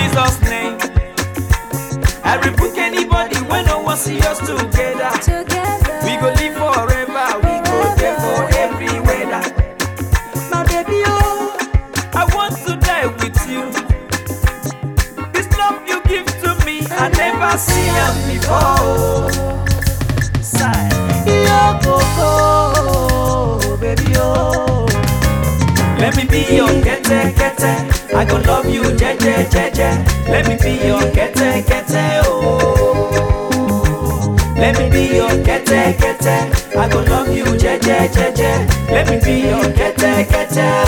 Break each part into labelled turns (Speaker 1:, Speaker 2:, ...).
Speaker 1: Jesus' name. I rebuke anybody when no one see us together.
Speaker 2: Together.
Speaker 1: We go live forever, we go there for every weather. My baby, oh, I want to die with you. This love you give to me, I never see am before. Sigh. Yo, Coco, baby, oh. Let me be your kete kete. I go love you, jeje jeje. Let me be your kete kete, oh. Let me be your kete kete. I go love you, jeje jeje. Let me be your kete kete,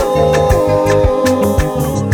Speaker 1: oh.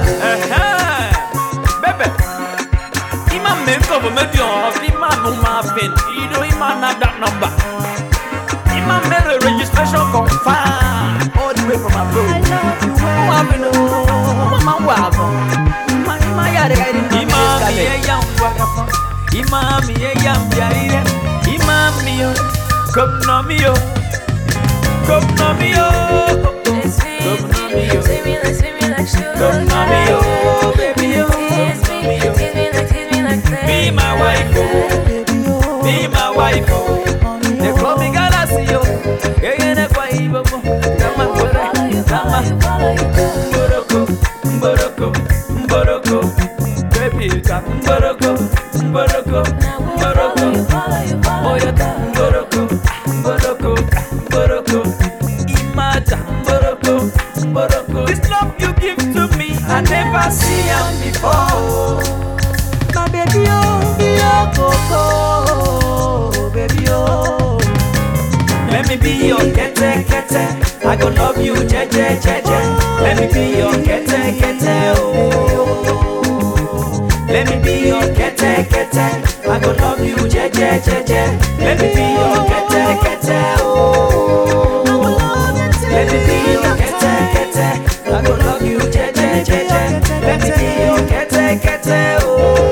Speaker 1: Bebe, ima make up me di off, ima no ma fin, ido ima na that number. Ima me the registration confirm all the way from abroad.
Speaker 2: I love you well.
Speaker 1: Mama no, mama wabo. Ima ima yare yare. Ima mi e yam wagafa. Ima mi e yam yare. Ima mi yo, come no mi yo, come no mi yo.
Speaker 2: It's me.
Speaker 1: Come no mi yo,
Speaker 2: Sweet me like, sweet me like sugar.
Speaker 1: come no mi yo, baby yo,
Speaker 2: Tease
Speaker 1: come no
Speaker 2: me,
Speaker 1: mi yo.
Speaker 2: tease me like, tease me like
Speaker 1: Be my wife, oh. Be my wife, oh. They call me Galaxy, oh. Yeah, yeah, they call me Bobo. Come on,
Speaker 2: Follow you, follow you, follow you, girl.
Speaker 1: Mboroko, Mboroko, Mboroko, baby, ka Mboroko, Mboroko,
Speaker 2: Now we'll follow
Speaker 1: Mboroko,
Speaker 2: you, follow you, follow you,
Speaker 1: Oyata,
Speaker 2: girl.
Speaker 1: Mboroko, Mboroko, Mboroko, Imata, Mboroko, Mboroko. This love you give to me, I never see am before. My baby, oh, your coco, baby, oh. Let me be your kete kete. I go love you, jeje jeje. Let me be your kete kete. Oh. Let me be your kete kete. I go love you, jeje jeje. Let me be your kete kete. Oh. Let me be your kete kete. I go love you, jeje jeje. Let me be your kete kete.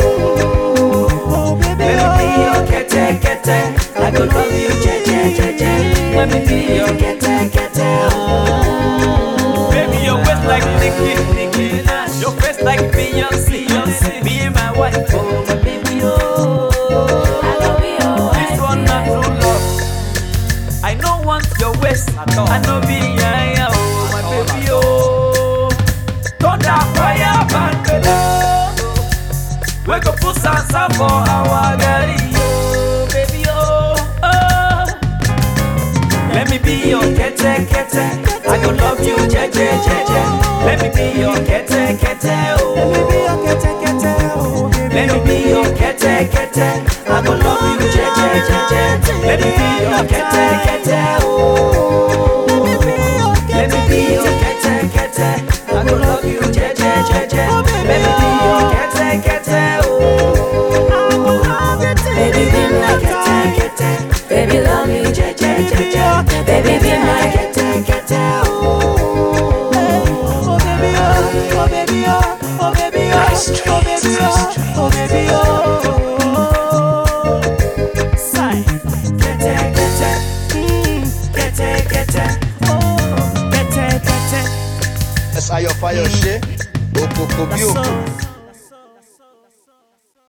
Speaker 1: Oh. Let me be your kete kete. I go love you, jeje jeje. Let me be your kete kete. Oh. Baby, your waist like Nicki, Nicki Minaj. Your face like Beyonce, Beyonce. Be my wife, oh my baby, oh.
Speaker 2: I go be your
Speaker 1: This one not true love. I no want your waist at all. I know be yeah, yeah, oh my baby, oh. Thunder fire band We go put salsa for our girl, oh baby, oh. oh. Let me be your kete kete. I go love you, jeje jeje. Let me be your kete kete, oh. Let me be your kete kete. I go love you, jeje jeje. Let me be your kete kete, oh. Let me be your kete kete. I go love you, jeje jeje. Let me be your kete kete, oh.
Speaker 2: Baby, be my
Speaker 1: kete kete.
Speaker 2: Baby, love me.
Speaker 1: Jeje jeje.
Speaker 2: Baby, be my
Speaker 1: kete kete, oh. Oh baby, oh, oh baby, oh, oh baby, oh, oh baby, oh, oh baby, oh. Sigh. Kete kete, mm, kete kete, oh, kete kete.
Speaker 3: Ẹ̀sà ayọ̀ fayọ̀ ṣe òkòkò bí òkè